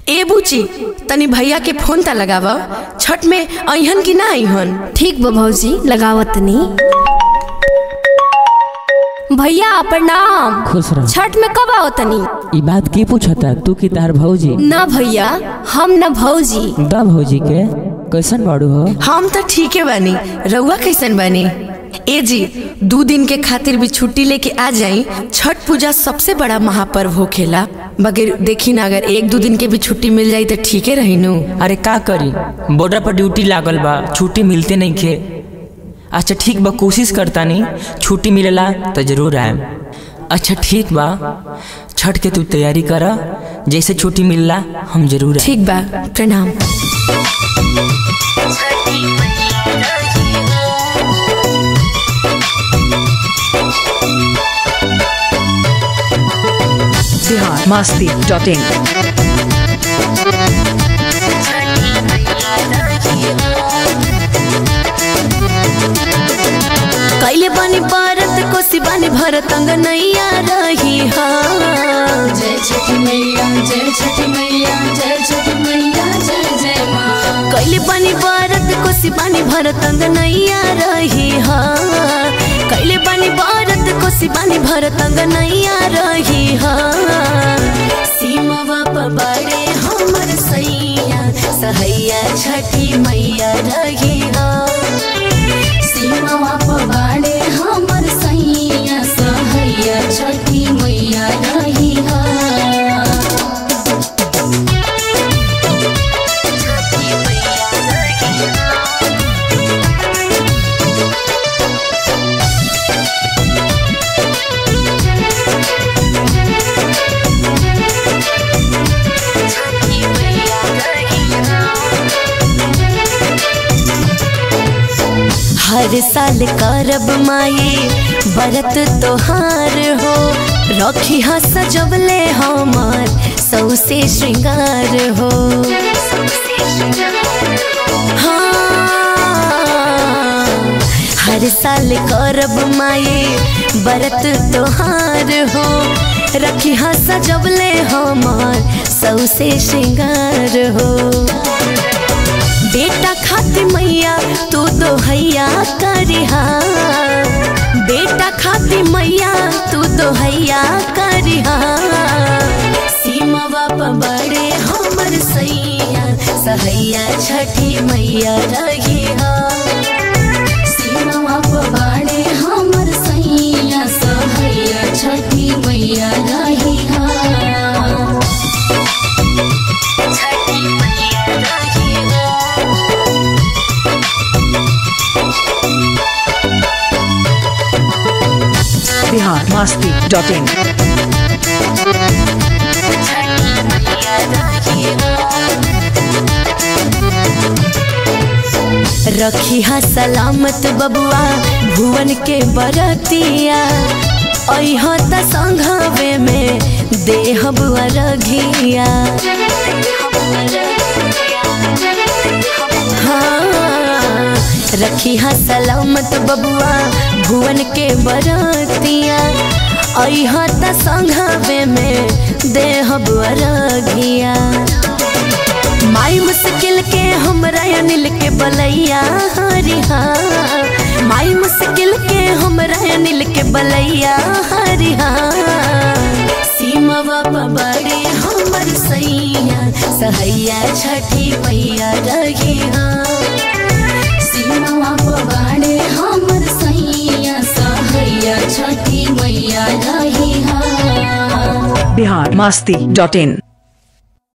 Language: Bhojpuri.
ए बुची तनी भैया के फोन ता लगाव छठ में अहन की ना अहन ठीक बा भौजी लगावत नहीं भैया प्रणाम खुश रह छठ में कब आओ तनी ई बात के पूछता तू की तार भौजी ना भैया हम न भौजी दा भौजी के कैसन बाड़ू हो हम तो ठीके बानी रउआ कैसन बानी ए जी दू दिन के खातिर भी छुट्टी लेके आ जाई छठ पूजा सबसे बड़ा महापर्व होखेला मगर देखी ना अगर एक दू दिन के भी छुट्टी मिल जाई तो ठीके रही नु अरे का करी बॉर्डर पर ड्यूटी लागल बा छुट्टी मिलते नहीं खे अच्छा ठीक बा कोशिश करता नहीं छुट्टी मिलेला तो जरूर आएम अच्छा ठीक बा छठ के तू तैयारी कर जैसे छुट्टी मिलला हम जरूर आएम ठीक बा प्रणाम बिहार मस्ती डॉट इन कैले बानी भारत कोसी बानी भरत अंग नैया रही हाँ जय छठी मैया जय छठी मैया जय छठी मैया जय जय माँ कैले बानी भारत कोसी बानी भरत अंग नैया रही हाँ कैले बानी भारत कोसी बानी भरत अंग नैया रही हाँ सीमा पबाड़े हमर सैया सहैया छठी मैया रही हाँ सीमा पबाड़े हमर सैया सहैया छठी मैया रही हा हर साल करब माई बरत तोहार हो रखी हा सजबले हमार सौसे श्रृंगार हो हाँ, हर साल करब माई बरत तोहार हो रखी हा सजबले हमार सौसे श्रृंगार हो बेटा खाती मैया तू तो हैया करिहा बेटा खाती मैया तू तो हैया करिहा सीमा बाप बड़े हमर सैया सहैया छठी मैया रहिहा सीमा पबाड़े हमर सैया सहैया छठी मैया रही हा बिहार मस्ती डॉट इन रखी हा सलामत बबुआ भुवन के बरतिया अह त संघवे में देहब रघिया हाँ, रखी हा सलामत बबुआ भुवन के बरतिया अह त संघवे में देहब रघिया माई मुश्किल के हमरा अनिल के बलैया हरिहा माई मुश्किल के हमरा अनिल के बलैया हरिहा सीमा बाबा बड़े हमर सैया सहैया छठी मैया रहिहा सीमा पबाड़े हमर सैया सहैया छठी मैया रही हा बिहार मस्ती डॉट इन